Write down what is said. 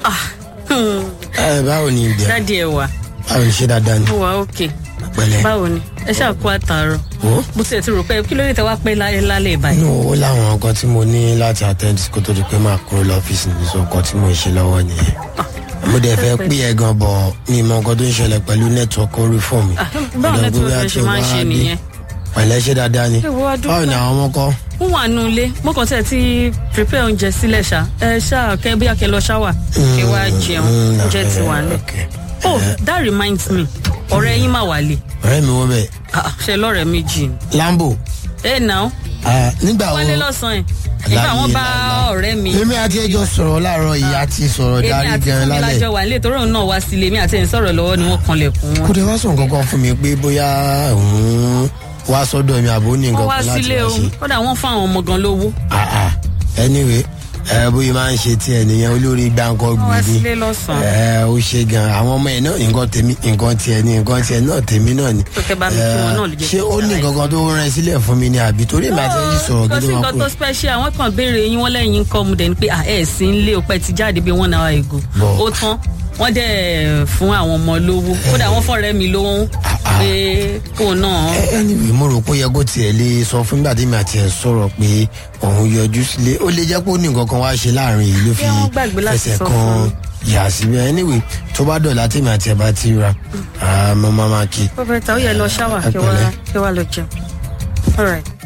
ẹ báwo ni ìdí ẹ dáàdi ẹ wà báwo ni ṣe dáadáa ni ó wà òkè pẹ̀lẹ́ báwo ni ẹ ṣáà kó àtàárọ̀ o mo tiẹ̀ ti rò pé kí ló dé tẹ wá pẹ́ lálẹ́ lálẹ́ ìbàdàn. inú owó làwọn nǹkan tí mo ní láti attend kó tó di pé máa kúrò lọ́fíìsì ní sọ nǹkan tí mo ń ṣe lọ́wọ́ nìyẹn mo dẹ̀ fẹ́ pé ẹ gan bọ̀ mi mọ nǹkan tó ń ṣẹlẹ̀ pẹ̀lú network orí fóònù mi. Ah, báwo Ọ̀dọ̀ network gbogbo rẹ àti ṣe máa ń wá ṣe dé. nìyẹn? pẹ̀lẹ́ ṣe dáadáa ni Èwo a dúpẹ́. báwo ni àwọn ọmọ kọ́ ń wà nù ilé mo kàn tẹ̀ ti prepare oúnjẹ sílẹ̀ ṣá ẹ ṣáà kẹ́ bí akẹ́ lọ ṣáwà kẹ́ wá jẹun Mm, oúnjẹ ti eh, wà ní. okay. oh that reminds me ọ̀rẹ́ yín máa wà lè ọ̀rẹ́ mi wọ́n bẹ̀ Ah, ṣe lọ́rẹ̀ẹ́ méjì ni. lambo ẹ nà ó ah, nígbà wo wálé lọ́sàn-án ẹ̀ nígbà wọn bá ọ̀rẹ́ mi èmi àti ẹjọ́ sọ̀rọ̀ láàárọ̀ yìí àti sọ̀rọ̀ èmi darí àti gan fúnmi lálẹ́ lájọ wà nílé torí òun náà wá sílé mi àti ẹ̀ ń sọ̀rọ̀ lọ́wọ́ ni wọ́n kanlẹ̀kùn wọn. kò dé wá sọ nǹkan kan fún mi pé bóyá òun wá sọ́dọ̀ mi àbó ní wọ́n nǹkan wá kan láti sílé wá o ṣe. kódà wọ́n fún àwọn ọmọ gan lówó Ah, ah. anyway ẹ bóyá máa ń ṣe tiẹ̀ nìyẹn olórí gbáǹkọ́ wọ́n wá gbìdì sílé lọ́sàn-án ẹ ó ṣe gan àwọn ọmọ yẹn náà nǹkan tèmi nǹkan tiẹ̀ ni nǹkan tiẹ̀ náà tèmi náà ni. tó kẹ́ bá mi kí wọn náà lè jẹ́ ṣé ó ní nǹkan kan tó rán ẹ sílẹ̀ fún mi ni àbí torí èmi àti ẹyìn sọ̀rọ̀ kò gidi sí wọn nǹkan kú. tó special àwọn kan béèrè yín wọ́n lẹ́yìn kọ́ mu dẹ̀ ni pé à ẹ̀ sí ń lé òpẹ́ ti jáde bí one hour ago Bọ̀. ó tán wọ́n dẹ̀ fún àwọn ọmọ lówó kódà wọ́n fọ̀rẹ́ mi lówó pé kóun náà anyway mo rò pé ó yẹ kó tiẹ̀ lè sọ fún nígbà tí mi àti ẹ̀ sọ̀rọ̀ pé òun yọjú sílé ó lè jẹ́ pé ó ní nǹkan kan wá ṣe láàrin yìí ló fi Bí wọ́n gbàgbé láti fẹsẹ̀ sọ kan fún mi. yà síbẹ̀ anyway tó bá dọ̀la tí mi àti ẹ̀ bá ti ra ah, mo máa máa kí. pọfẹta ó yẹ lọ ṣáwà Ẹ kí wá pẹ̀lẹ́. kí wá lọ jẹun all right.